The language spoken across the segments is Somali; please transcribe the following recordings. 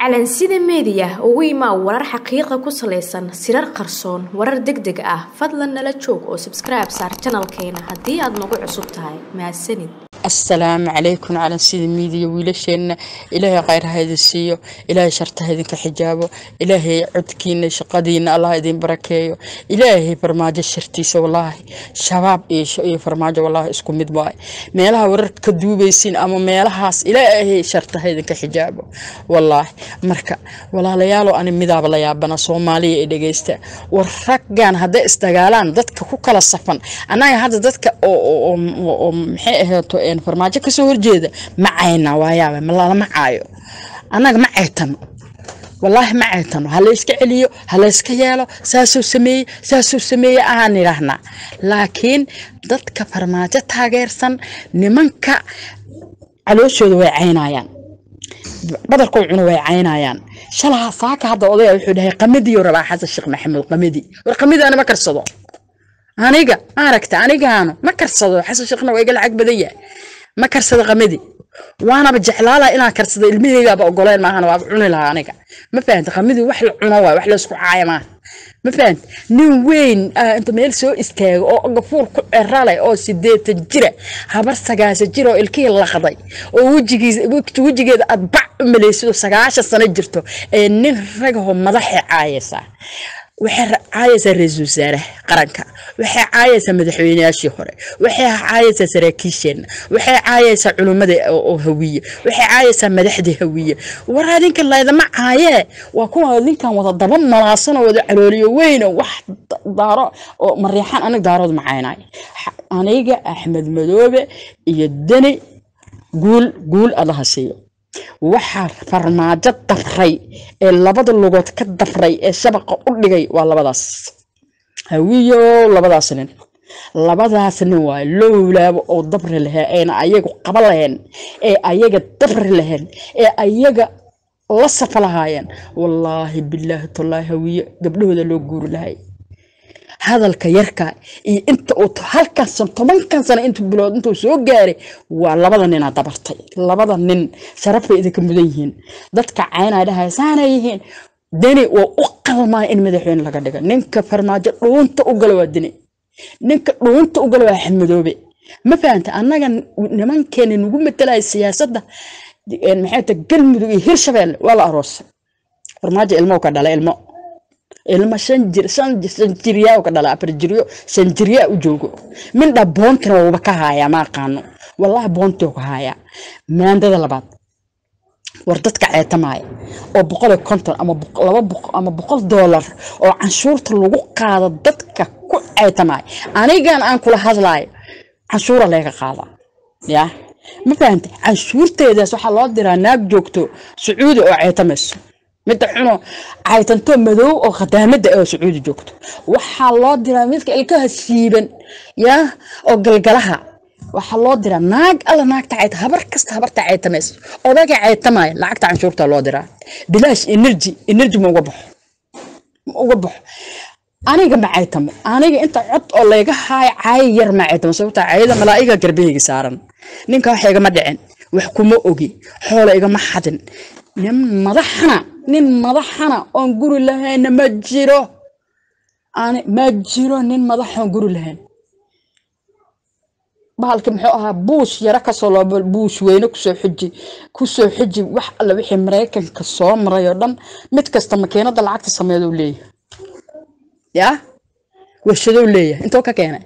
calansida meediya ugu imaa warar xaqiiqa ku salaysan sirar qarsoon warar deg deg ah fadlan nala joog oo sabskribe saar janalkeena haddii aad nagu cusub tahay mahadsanid assalaamu calaykum calansida miidiya wiilasheenna ilaahay khayr ha idin siiyo ilaahay sharta ha idinka xijaabo ilaahay codkiina shaqadiina allah idin barakeeyo ilaahay farmaajo shartiisa wallaahi shabaab iyo farmaajo wallaahi isku mid waay meelaha wararka ka duubaysiin ama meelahaas ilaahay sharta ha idinka xijaabo wallaahi marka walaalayaalo ani midaaba la yaabana soomaaliya ee dhegeysta war raggan hadday isdagaalaan dadka ku kala safan annaga hadda dadka oo maxay ahaato farmaajo kasoo horjeeda ma cayna waayaaba malalama caayo annaga ma caytano wallaahi ma caytano ha layska celiyo ha layska yeelo saasuu sameeyey saasuu sameeyey aan idhaahnaa laakiin dadka farmaajo taageersan nimanka calooshooda way caynayaan badarkoo cuno way caynayaan shalaha saaka hadda odaya wuxuu dhahay qamadiyo rabaa xasan sheekh maxamed qamadi war qamadi ana ma karsado aniga maaragta anigaanu ma karsado xasan sheekhna waa iga lacag badan yahay ma karsado qamadi waanaba jeclaala inaan karsado ilmaheygaaba ogoleen maahan waaba cuni lahaa aniga ma fahanta qamadi wax la cuno waay wax laysku caaya maaha ma fahant nin weyn inta meel soo istaago oo gafuur ku ceraleh oo sideetan jira habar sagaashan jir oo ilkihii laqday oo wejigeeda aad bac u malaysid oo sagaashan sano jirto ee nin ragahoo madaxay caayaysaa waxay caayaysaa ra-iisul wasaaraha qaranka waxay caayaysaa madaxweyneyaashii hore waxay caayaysaa saraakiisheenna waxay caayaysaa culummada oo hawiye waxay caayaysaa madaxdii hawiye war adinka laydama caayee waa kuwa ninkan wada daba malaasan oo wada calooliyo weyn oo wax daaro oo mariixaan aniga daarood ma caynaay aniga axmed madoobe iyo deni guul guul allaha siiyo waxaa farmaajo dabray ee labada lugood ka dabray ee shabaqa u dhigay waa labadaas hawiyo labadaas nin labadaas nin waay lowlaaba oo dabri lahee ayna ayagu qaba laheen ee ayaga dabri laheen ee ayaga la safa lahaayeen wallaahi bilaahi tallaahi hawiye gabdhahooda loo guuri lahay hadalka yarka iyo inta uu halkan sano tobankan sano intu bilood intuu soo gaaray waa labada ninaa dabartay labada nin sharaf bay idinka mudan yihiin dadka caynaa dhahay saanay yihiin deni waa u qalmaa in madaxweyne laga dhigo ninka farmaajo dhuunta u gala waa deni ninka dhuunta u gala waa xamadoobe ma fahanta annaga nimankeena nagu matalaya siyaasadda maxay ta galmudug iyo hirshabeelle waa la aroosay farmaajo ilmo ka dhala ilmo ilmo shan jir shan shan jiryaa ka dhala afar jiryo shan jiryaa u joogo mindha boontina wuuba ka haayaa ma aqaano wallahi boontii ka haayaa maandada labaad war dadka ceetamaaya oo boqol iyo konton ama laba boqol ama boqol doolar oo canshuurta lagu qaado dadka ku ceetamaaya anigan aan kula hadlaayo canshuura leega qaadaa yaa ma fahantay canshuurteedaas waxaa loo diraa naag joogto sacuudi oo ceetamayso midda xuno caytanto madow oo khadaamada oo sacuudi joogto waxaa loo diraa midka ilkaha siiban yaa oo galgalaha waxaa loo diraa naag alla naagta cayta habar kasta habarta caytamaysa odaga caytamaya lacagta canshuurta loo diraa bilaash energy energy ma uga baxo ma uga baxo aniga ma caytamo aniga inta cod oo layga haayo caayo yar ma caytamo sababta caayada malaa'iga garbahayga saaran ninka wax igama dhicin wax kuma ogi xoola igama xadin nin madaxana nin madaxana oon guri lahayna ma jiro ma jiro nin madaxoon guri lahayn bahalki muxuu ahaa buush yaro kasoo loobo buush weyne kusoo xuji kusoo xuji wax alle wixii maraykanka soo maray oo dhan mid kasta makiinada lacagta sameedo leeyahay yaa warshadow leeyahay intoo ka keenay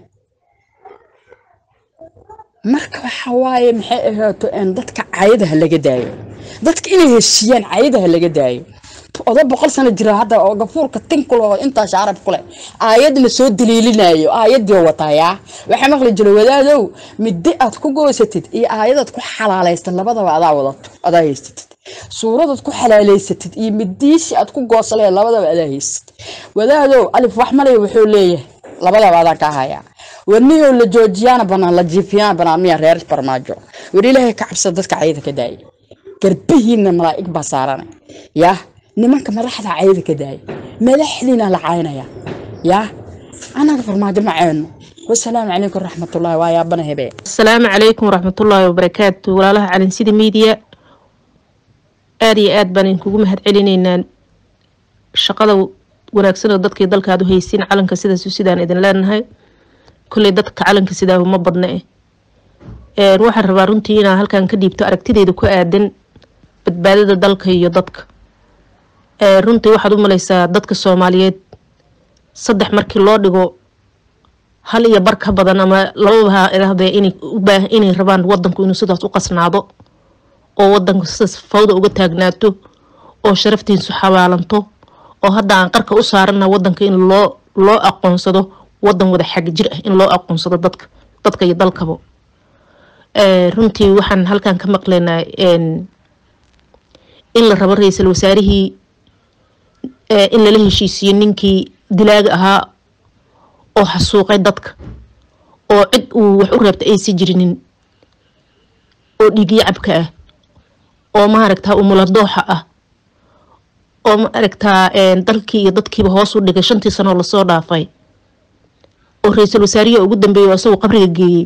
marka waxa waaye maxay ahaato dadka cayadaha laga daayo dadka inay heshiiyaan cayadaha laga daayo oda boqol sano jira hadda oo gafuurka tinkul oo intaas carab kule aayadna soo daliilinayo aayadii watayaa waxaa maqli jira wadaadow middi aad ku goysatid iyo aayadaad ku xalaalaysatid labadaba adaa wadato adaa haysatid suuradaad ku xalaalaysatid iyo midiishi aad ku goosalee labadaba adaa haysatid wadaadow alif wax malay wuxuu leeyahay labadaba adaan kaa hayaa warniyow la joojiyaana banaan la jiifiyaana banaan miya reer farmaajo war ilaahay ka cabsada dadka cayada ka daaya garbihiina malaa'ig baa saarana yaa nimanka madaxda cayada ka daaya madaxdiina la caynaya yaa anaga farmaajo ma cayno wasalaamu calaykum raxmatullaahi waa yaabana hebee asalaamu calaykum waraxmatullaahi wabarakaatu walaalaha calinsida miidiya aada iyo aad baan idinkugu mahad celinaynaa shaqada wanaagsan oo dadkii dalka aad u haysiin calanka sidaas sidaan idin leenahay kolley dadka calanka sidaa uma badna eh waxaan rabaa runtii inaan halkan ka dhiibto aragtideyda ku aadan badbaadada dalka iyo dadka runtii waxaad u malaysaa dadka soomaaliyeed saddex markii loo dhigo hal iyo bar ka badan ama lababa idhahdee inay ubaa inay rabaan wadanku inuu sidaas u qasnaado oo wadanku sidaas fawda uga taagnaato oo sharaftiisu xabaalanto oo hadda aan qarka u saarana wadanka in loo loo aqoonsado wadan wada xag jir ah in loo aqoonsado dadka dadka iyo dalkaba runtii waxaan halkan ka maqlaynaa in la rabo ra-iisul wasaarihii in lala heshiisiyo ninkii dilaaga ahaa oo xasuuqay dadka oo cid uu wax u reebta aysa jirinin oo dhiigyo cabka ah oo maaragtaa umuladooxa ah oo maaragtaa dalkii iyo dadkiiba hoos u dhigay shantii sanoo lasoo dhaafay oo ra-iisul wasaarihi ugu dambeeyay oo isagoo qabriga geeyey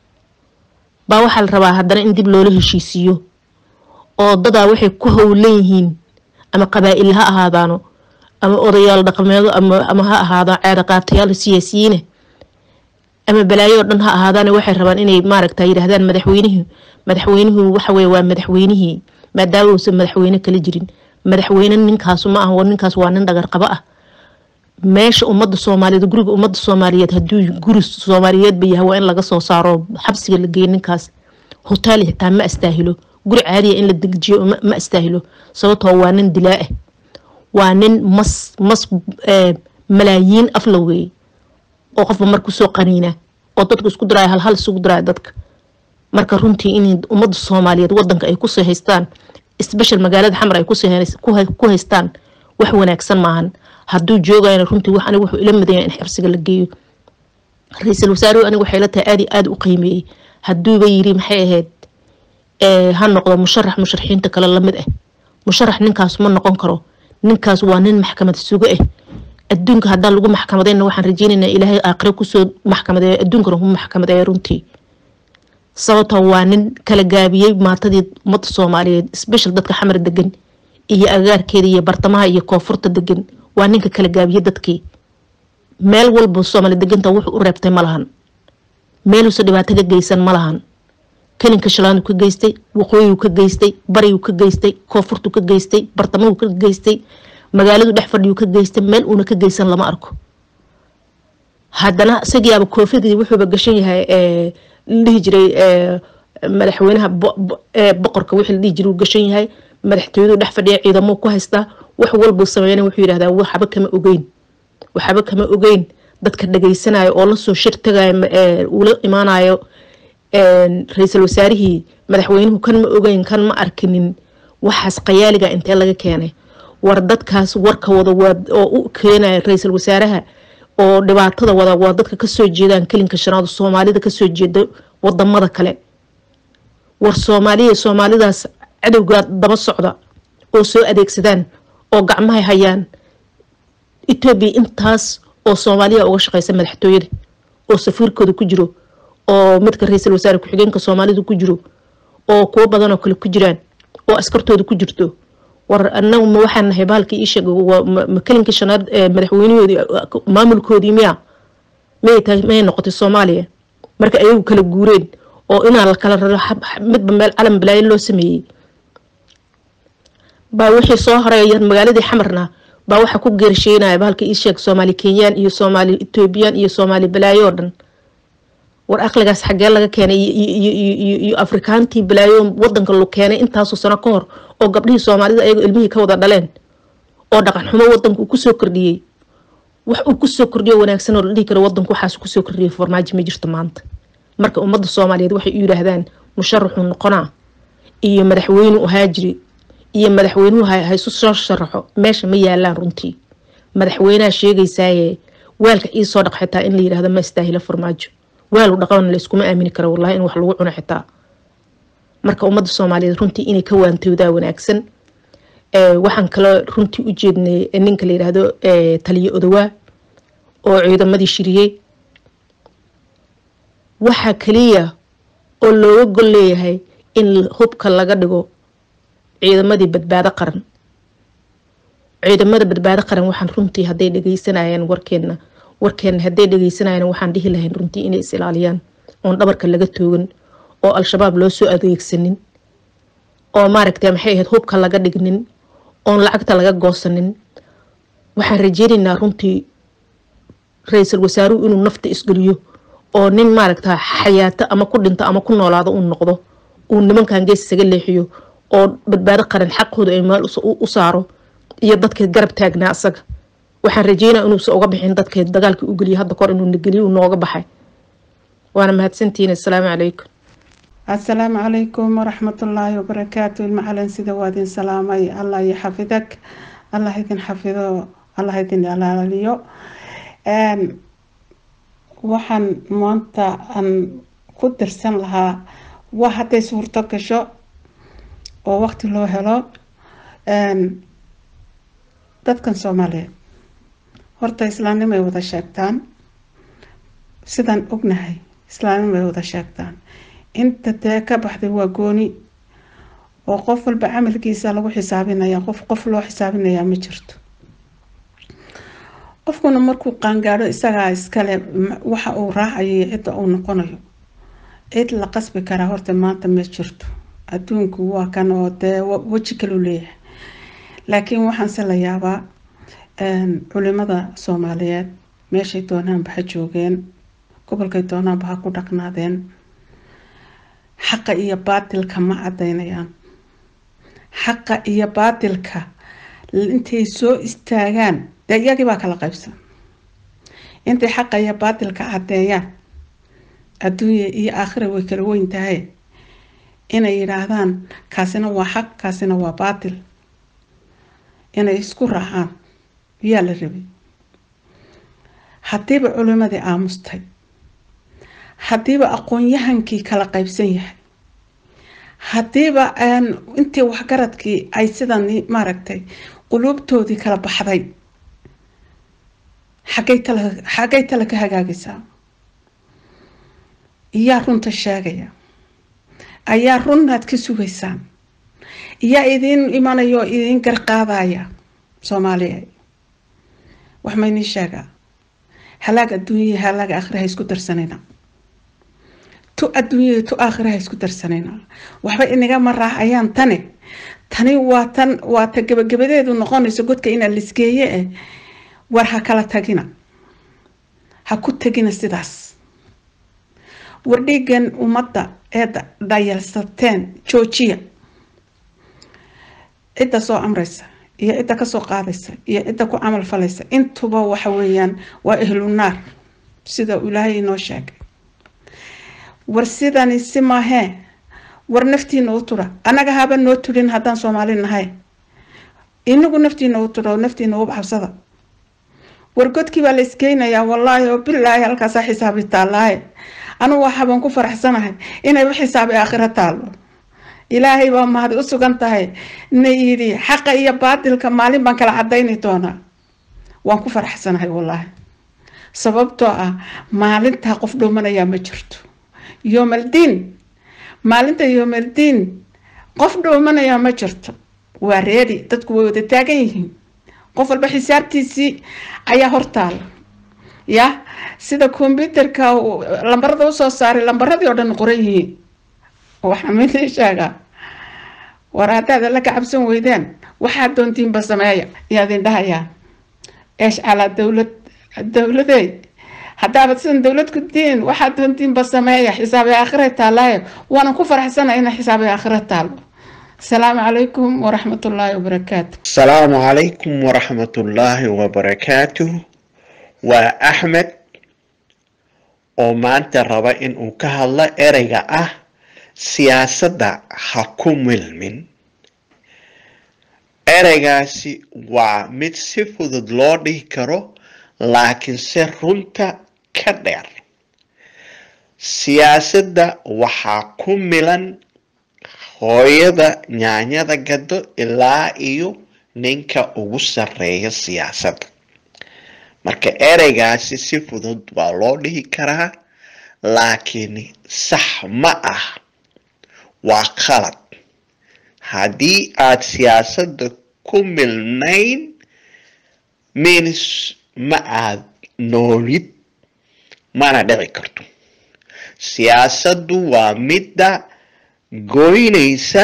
baa waxaa la rabaa haddana in dib loola heshiisiiyo oo dadaa waxay ku howlan yihiin ama qabaa-il ha ahaadaano ama odayaal dhaqameedo ama ha ahaadaan ceeda qaatayaal siyaasiyiine ama balaayo oo dhan ha ahaadaan waxay rabaan inay maaragta yidhaahdaan madaxweynihii madaxweynuhu waxaweye waa madaxweynihii maadaama uusan madaxweyne kala jirin madaxweyne ninkaasu ma ah ninkaas waa nin dhagar qabo ah meesha ummadda soomaaliyeed guriga ummadda soomaaliyeed hadduu guri soomaaliyeedba yahay waa in laga soo saaro xabsiga la geeyo ninkaas hotaal xitaa ma astaahilo guri caadiya in la dejiyo ma astaahilo sababtoo waa nin dilaa ah waa nin mas mas malaayiin afla weeye oo qofba mar kusoo qaniina oo dadka isku diraayo halhal isugu diraayo dadka marka runtii in ummadda soomaaliyeed wadanka ay kusii haystaan special magaalada xamar ay ku haystaan wax wanaagsan maahan hadduu joogayna runtii wax aniga wuxuu ila midaya in xabsiga la geeyo ra-iisul wasaaruhu aniga waxay la tahay aad iyo aada u qiimeeyey hadduuba yiri maxay ahayd ha noqdo musharax musharaxiinta kale lamid ah musharax ninkaas ma noqon karo ninkaas waa nin maxkamad sugo ah adduunka haddaan lagu maxkamadayna waxaan rajeynaynaa ilaahay aakhire kusoo maxkamadeeyo adduunkana ku maxkamadeeyo runtii sababtoo waa nin kala gaabiyey maatadii ummadda soomaaliyeed special dadka xamar degan iyo agaarkeeda iyo bartamaha iyo koonfurta degan waa ninka kala gaabiyey dadkii meel walba soomaali deganta wuxuu u reebtay ma lahan meeluusa dhibaato ka geysan ma lahan kelinka shalaandu ka geystay waqooyigu ka geystay barigu ka geystay koonfurtu ka geystay bartamahu ka geystay magaaladu dhex fadhiyu ka geystay meel uuna ka geysan lama arko haddana isagiiaba koofidii wuxuuba gashan yahay la dhihi jiray madaxweynaha boqorka wixii la dhihi jiray uu gashan yahay madaxtooyadu dhex fadhiya ciidamuu ku haystaa wax walbuu sameeyana wuxuu yidhahdaa waxba kama ogeyn waxba kama ogeyn dadka dhageysanayo oo lasoo shir tagayo uula imaanayo ra-iisul wasaarihii madaxweynuhu kan ma ogeyn kan ma arkinin waxaas qayaaliga intee laga keenay war dadkaas warka wada oo u keenaya ra-iisul wasaaraha oo dhibaatada wada waa dadka kasoo jeedaan kelinka shanaad soomaalida kasoo jeeda wadamada kale war soomaaliya soomaalidaas cadowgaa daba socda oo soo adeegsadaan oo gacmahay hayaan etoobiya intaas oo soomaaliya uga shaqeysa madaxtooyada oo safiirkooda ku jiro oo midka ra-iisul wasaare ku-xigeenka soomaalida ku jiro oo kuwo badan oo kale ku jiraan oo askartooda ku jirto war anagu ma waxaan nahay bahalkii ii sheeg ma kelinkii shanaad madaxweynahoodii maamulkoodii miya miyay tahay miyay noqotay soomaaliya marka ayagu kala guureen oo inaa la kala raro midba meel calan balaayo loo sameeyey baa wixii soo horeeya magaaladii xamarna baa waxaa ku geersheynaya bahalka ii sheeg soomaali kenyaan iyo soomaali etoobiyaan iyo soomaali balaayo oo dhan war aqligaas xaggee laga keenay iyo afrikaantii balaayo wadanka lu keenay intaasoo sano ka hor oo gabdhihii soomaalida ayagoo ilmihii ka wada dhaleen oo dhaqan xumo wadanka uu kusoo kordhiyey wax uu kusoo kordhiyo wanaagsan oo la dhihi karo wadanku waxaas kusoo kordhiyay farmaajo ma jirto maanta marka ummadda soomaaliyeed waxay u yidhaahdaan musharaxuu noqonaa iyo madaxweyne u haajiri iyo madaxweynuhu haysu soo sharaxo meesha ma yaalaan runtii madaxweynaha sheegaysaaye waalka iisoo dhaq xitaa in la yidhahdo ma istaahilo farmaajo waalu dhaqan layskuma aamini karo wallahi in wax lagu cuno xitaa marka ummadda soomaaliyeed runtii inay ka waantoodaa wanaagsan waxaan kaloo runtii u jeednay ninka la yidhaahdo taliyo odowaa oo ciidamadii shiriyey waxaa kaliya oo looga gol leeyahay in hubka laga dhigo ciidamadii badbaado qaran ciidamada badbaado qaran waxaan runtii hadday dhageysanayaan warkeena warkeena hadday dhageysanayaan waxaan dhihi lahayn runtii inay is ilaaliyaan oon dhabarka laga toogan oo al-shabaab loo soo adeegsanin oo maaragtay maxay ahayd hubka laga dhignin oon lacagta laga goosanin waxaan rajeynaynaa runtii ra-iisul wasaaruhu inuu nafta isgeliyo oo nin maaragta xayaato ama ku dhinto ama ku noolaado uu noqdo uu nimankan gees isaga leexiyo oo badbaado qaran xaqooda ay meel u saaro iyo dadkay garab taagnaa asaga waxaan rajeynaa inuusa uga bixin dadkay dagaalkii u geliya hadda kor inuu nageliyo uu nooga baxay waana mahadsantihiin assalaamu calaykum assalaamu calaykum waraxmatullaahi wabarakaatu ilmacalin sida waa idin salaamay allah iyo xafidag allah idin xafido allah idin ilaaliyo waxaan maanta aan ku dirsan lahaa waa hadday suurto gasho oo waqti loo helo dadkan soomaaliyeed horta islaamnimay wada sheegtaan sidaan ognahay islaamnimay wada sheegtaan inta dee ka baxday waa gooni oo qof walba camalkiisa lagu xisaabinaya qof qof loo xisaabinayaa ma jirto qofkuna markuu qaangaadho isagaa iskale waxa uu raacayo iyo cidda uu noqonayo cid la qasbi karaa horta maanta ma jirto adduunku waa kan oo dee weji kalu leeyahay laakiin waxaanse la yaabaa culimada soomaaliyeed meeshay doonaanba ha joogeen gobolkay doonaanba ha ku dhaqnaadeen xaqa iyo baatilka ma cadaynayaan xaqa iyo baatilka intay soo istaagaan dee iyagii baa kala qaybsan intay xaqa iyo baatilka caddeeyaan adduunya iyo aakhira way kala weyn tahay inay yidhaahdaan kaasina waa xaq kaasina waa baatil inay isku raacaan yaa la rabay haddiiba culimadii aamustay haddiiba aqoon-yahankii kala qaybsan yahay haddiiba intii waxgaradkii ay sidan maaragtay quluubtoodii kala baxday xaggay tala xaggay tala ka hagaagaysaa iyaa runta sheegaya ayaa runnaad ka sugaysaan iyaa idiin imanaya oo idiin garqaadaya soomaaliya wax maynii sheegaa halaag adduunyaya halaag aakhira ha isku darsanayna tu adduunyaya tu aakhira ha isku darsanayna waxba inagama raacayaan tani tani waa tan waa ta gabagabadeedu noqonayso godka inaa lisgeeye eh war ha kala tagina ha ku tegina sidaas war dhiigan ummadda ee dhayalsateen joojiya cidda soo amraysa iyo cidda kasoo qaadaysa iyo cidda ku camal falaysa intuba waxa weeyaan waa ehlu naar sida ilaahay inoo sheegay war sidani si maahee war naftiina u tura annaga haba noo turin haddaan soomaali nahay inagu naftiina u tura oo naftiina u xabsada war godkii baa la iskeynayaa wallaahi oo bilaahi halkaasaa xisaabi taallaaye anugu waxaabaan ku faraxsanahay inayba xisaabi aakhiro taallo ilaahay baa mahad u sugan tahay na yidhi xaqa iyo baatilka maalin baan kala cadayni doonaa waan ku faraxsanahay wallaahi sababtoo ah maalintaa qof dhowmanayaa ma jirto yoomaldiin maalinta yoomaldiin qof dhowmanayaa ma jirto waa reedi dadku way wada taagan yihiin qof walba xisaabtiisii ayaa hortaala ya sida kombyuterka lambarada usoo saaray lambaradii oo dhan qoran yihiin waxaa midii sheegaa war haddaad alla ka cabsan weydeen waxaad doontiinba sameeya yaadin dhahayaa eesh calaa dowlad dowladey haddaabad sidan dowlad ku diin waxaad doontiinba sameeya xisaabay aakhira taalaayo waanan ku faraxsana ina xisaabay aakhira taalo asalaamu calaykum waraxmatullaahi wabarakaatu asalaamu calaykum waraxmatullaahi wabarakaatuh waa axmed oo maanta raba inuu ka hadlo ereyga ah siyaasadda ha ku milmin ereygaasi waa mid si fudud loo dhihi karo laakiinse runta ka dheer siyaasadda waxaa ku milan hooyada nyaanyada gado ilaa iyo ninka ugu sarreeya siyaasadda marka ereygaasi si fudud waa loo dhihi karaa laakiin sax ma ah waa qalad haddii aad siyaasadda ku milnayn means ma aad noolid mana dhici karto siyaasaddu waa midda goynaysa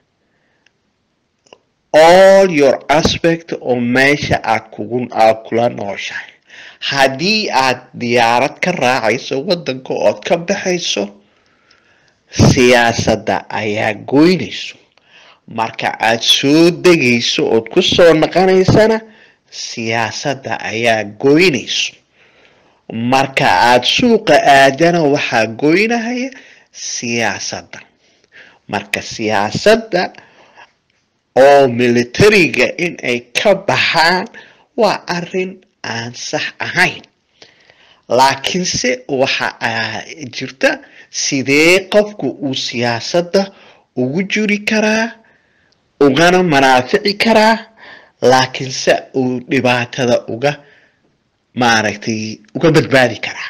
all your aspect oo meesha aad kugu aad kula nooshahay haddii aad diyaarad ka raacayso waddanka ood ka baxayso siyaasadda ayaa goynayso marka aad soo degayso ood ku soo naqanaysana siyaasadda ayaa goynayso marka aad suuqa aadana waxaa goynahaya siyaasadda marka siyaasadda oo militariga in ay ka baxaan waa arrin aan sax ahayn laakiinse waxa jirta sidee qofku uu siyaasadda ugu jiri karaa ugana manaafici karaa laakiinse uu dhibaatada uga maaragtay uga badbaadi karaa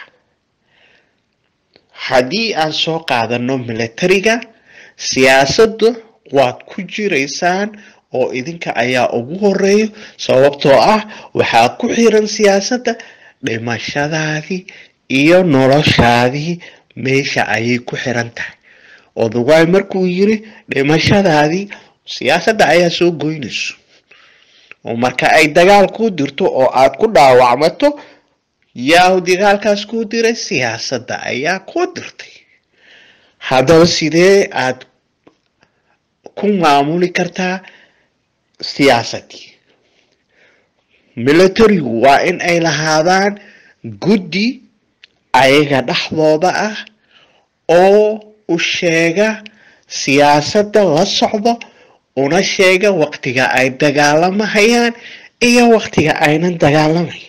haddii aan soo qaadano militariga siyaasadda waad ku jiraysaan oo idinka ayaa ugu horeeyo sababtoo ah waxaa ku xiran siyaasadda dhimashadaadii iyo noloshaadii meesha ayay ku xiran tahay odawaay markuu yiri dhimashadaadii siyaasadda ayaa soo goynayso oo marka ay dagaal ku dirto oo aad ku dhaawacmato yaa dagaalkaas kuu diray siyaasadda ayaa ku dirtay haddaba sidee aad ku maamuli kartaa siyaasadii militarigu waa in ay lahaadaan guddi ayaga dhexdooda ah oo u sheega siyaasadda la socdo una sheega waqtiga ay dagaalamahayaan iyo waqtiga aynan dagaalamayn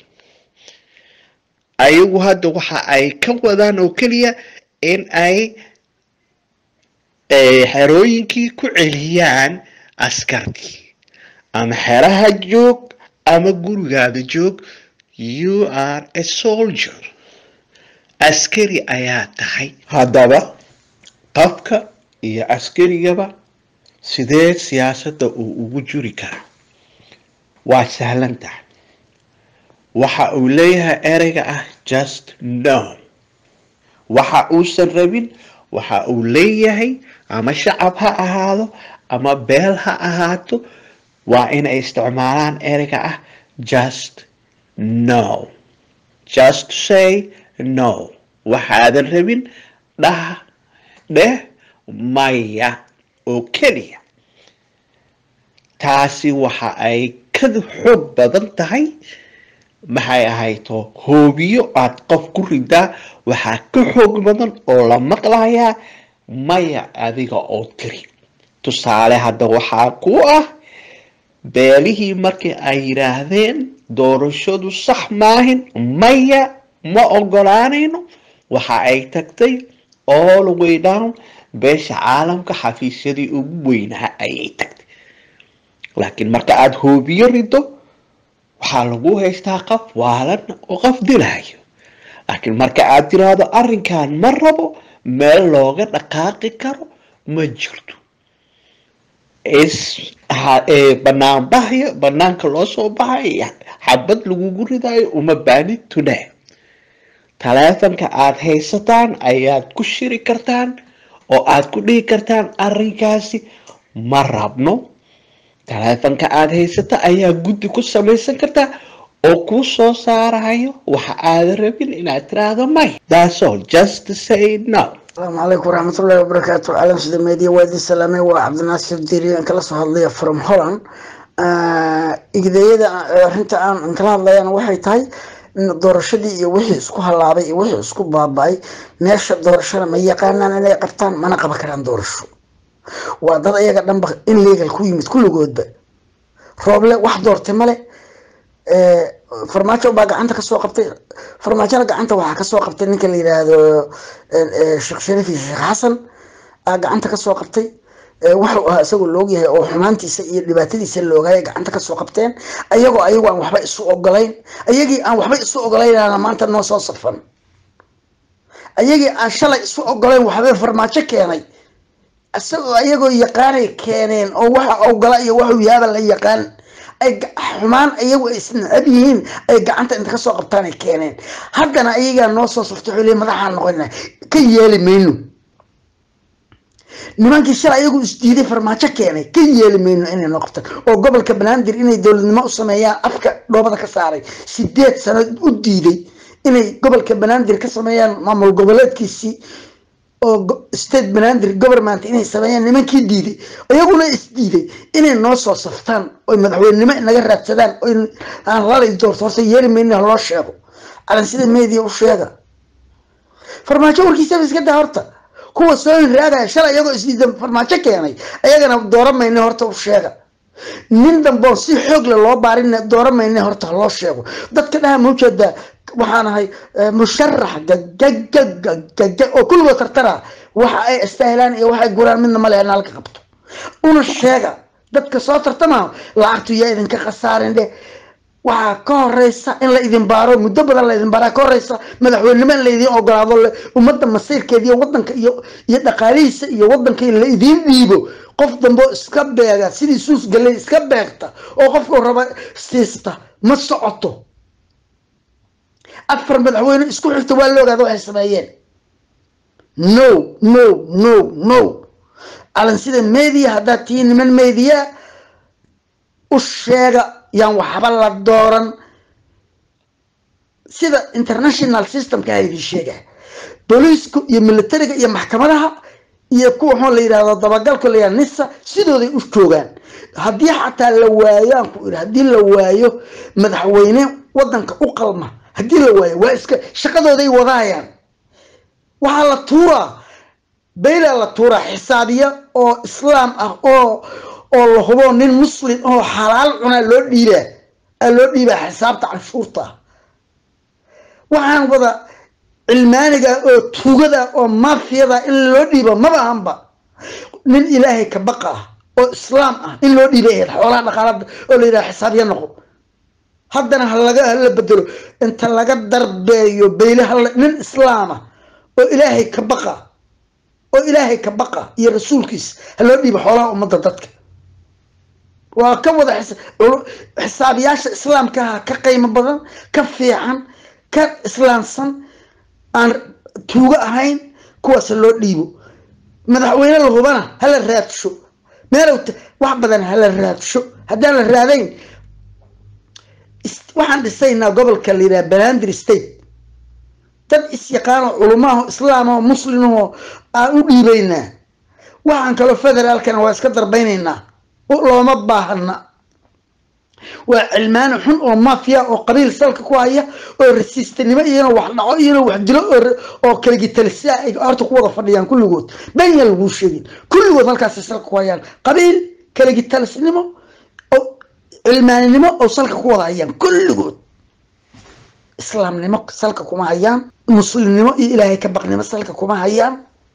ayagu hadda waxa ay ka wadaan oo keliya in ay xerooyinkii ku celiyaan askartii ama xeraha joog ama gurigaada joog you are a soldier askari ayaa tahay haddaba qofka iyo askarigaba sidee siyaasadda uu ugu juri karaa waa sahlan tahay waxa uu leeyahay ereyga ah just no waxa uusan rabin waxa uu leeyahay ama shacab ha ahaado ama beel ha ahaato waa inay isticmaalaan ereyga ah just no just say no waxaadan rabin dhah dheh maya oo keliya taasi waxa ay ka xoog badan tahay maxay ahayto hoobiyo aad qof ku ridaa waxaa ka xoog badan oo la maqlayaa maya adiga oo tiri tusaale hadda waxaa ku ah beelihii markii ay yidhaahdeen doorashadu sax maahin maya ma ogolaanayno waxa ay tagtay all way down beesha caalamka xafiisyadii ugu weynaha ayay tagtay laakiin marka aada hoobiyo rido waxaa lagu haystaa qof waalan oo qof dilayo laakiin marka aad tiraahdo arrinkan ma rabo meel looga dhaqaaqi karo ma jirto is banaanbahyo banaanka loo soo baxayo xabad lagugu ridayo uma baanid today taleefanka aada haysataan ayaad ku shiri kartaan oo aad ku dhihi kartaan arrinkaasi ma rabno taleefanka aada haysata ayaa guddi ku samaysan kartaa oo kuu soo saarayo waxa aada rabin inaad tiraahdo may that's all just say no asalaamu calaykum waraxmatullahi wabarakaatu caalam sida meediya waa idin salaamay waa cabdinaasir diriyan kala soo hadlaya from holland igdeeyada arrinta aan kala hadlayana waxay tahay doorashadii iyo wixii isku halaabay iyo wixii isku baaba-ay meesha doorashada ma yaqaanaan inay qabtaan mana qaban karaan doorasho waa dad ayaga dhanba in legal ku yimid kulligoodba rooble wax doortay male farmaajo baa gacanta kasoo qabtay farmaajona gacanta waxaa kasoo qabtay ninka la yidhaahdo sheekh shariif iyo sheekh xasan aa gacanta kasoo qabtay waxuu ahaa isagoo loogyahay oo xumaantiisa iyo dhibaatadiisa loogaya gacanta kasoo qabteen ayagoo ayagu aan waxba isu ogolayn ayagii aan waxba isu ogolaynana maanta noo soo safan ayagii aan shalay isu ogolayn waxba farmaajo keenay isagoo ayagoo yaqaanay keeneen oo waxa ogala iyo waxuu yaaba la yaqaan ay ga- xumaan iyagu ay isnacab yihiin ay gacanta inta kasoo qabtaan ay keeneen haddana ayagaa noo soo saftay wuxuu leeyahay madaxaan noqonaa ka yeeli mayno nimankii shalay ayagu isdiiday farmaajo keenay ka yeeli mayno inay noqotaan oo gobolka banaadir inay dowladnimo u sameeyaan afka dhoobada ka saaray sideed sano u diiday inay gobolka banaadir ka sameeyaan maamul goboleedkiisii oo go- state banaadir government inay sameeyaan nimankii diiday iyaguna isdiiday inay noo soo saftaan oy madaxweynenimo inaga raadsadaan oy aan lalay doorto horta yeeli mayno ha loo sheego calan sida media u sheega farmaajo warkiisaba iska daa horta kuwa soo hinraagaya shalay iyagoo isdiidan farmaajo keenay ayagana dooran mayne horta u sheega nin damboon si xoog le loo baarin dooran mayne horta ha loo sheego dadka dhaha ma ujeedaa waxaan ahay eh, musharax gagagagagaga oo kulligood tartara waxa ay istaahilaan iyo waxay guraan midna male in halka qabto una sheega dadka soo tartama lacagtu yaa idinka khasaarin dheh waxaa ka horeysa in la idin baaro muddo badan la idin baaraa ka horeysa madaxweynenimo in la idin ogolaado le- ummadda masiirkeeda iyo wadanka iyo iyo dhaqaalihiisa iyo wadanka in la idin dhiibo qof dambe oo iska beega sidii suus galley iska beegta oo qofka raba siista ma socoto afar madaxweyne isku xigta waa la ogaada waxay sameeyeen no no no no calan sida media haddaad tihiin niman media u sheega yaan waxba la dooran sida international systemka ha idin sheega booliisku iyo militariga iyo maxkamadaha iyo kuwa waxaa la yidhahdo dabagalka la yidhahdo nisa sidooday u joogaan haddii xataa la waayo aan ku idhi haddii la waayo madaxweyne wadanka u qalma haddii la waayo waa iska shaqadooday wadaayaan waxaa la tuuraa baylaa la tuuraa xisaabiya oo islaam ah oo oo la hubo nin muslim oo xalaal cunaa loo dhiibaa aa loo dhiibaa xisaabta canshuurta ah waxaan wada cilmaaniga oo tuugada oo mafiyada in loo dhiibo maba ahanba nin ilaahay ka baqa ah oo islaam ah in loo dhiibay ahayd xoolaha dhaqaalada oo la yidhaha xisaabya noqo haddana ha laga hala bedelo inta laga darbeeyo bayle hala nin islaama oo ilaahay ka baqa oo ilaahay ka baqa iyo rasuulkiisa ha loo dhiibo xoolaha ummadda dadka waa ka wada xis- culu- xisaabiyaasha islaamkaha ka qiimo badan ka fiican ka islaamsan aan tuugo ahayn kuwaas ha loo dhiibo madaxweyne la hubana hala raadsho meelow ta- wax badan hala raadsho haddaan la raadayn is- waxaan dhisaynaa gobolka la yidhaha banaadir state dad is-yaqaano culumaaho islaamaho muslimaho aan u dhiibaynaa waxaan kaloo federaalkana waa iska darbaynaynaa u- looma baahana waa cilmaani xun oo mafia oo qabiil salka ku haya oo rasiistanimo iyana wax dhaco iyana wax dilo oo ra- oo kalagitalisa ay horta ku wada fadhiyaan kulligood benya laguu sheegin kulligood halkaasay salka ku hayaan qabiil kalagitalisnimo oo cilmaaninimo oo salka ku wada hayaan kulligood islaamnimo salka kuma hayaan muslimnimo iyo ilaahay ka baqnimo salka kuma hayaan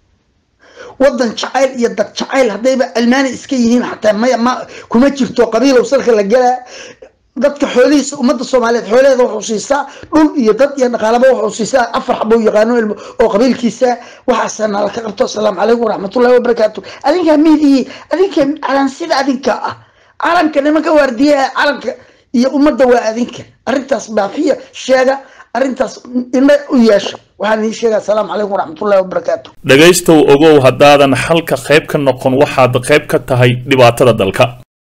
wadan jacayl iyo dad jacayl haddayba almaani iska yihiin xataa maya ma kuma jirto qabiilow salka la gelaa dadka xoolihiisa ummadda soomaaliyeed xoolaheeda wuxuu siisaa dhul iyo dad iyo dhaqaalaba wuxuu siisaa afar xabuu yaqaano ilmo oo qabiilkiisa waxaasa nala ka qabto asalaamu calaykum waraxmatullahi wabarakaatu adinkaa miidihii adinka calansida adinka ah calanka nimanka waardiyaha calanka iyo ummadda waa adinka arrintaas baafiya sheega arrintaas indha u yeesha waxaan ii sheega asalaamu calaykum waraxmatullahi wabarakaatu dhegaystow ogow haddaadan xalka qayb ka noqon waxaad qayb ka tahay dhibaatada dalka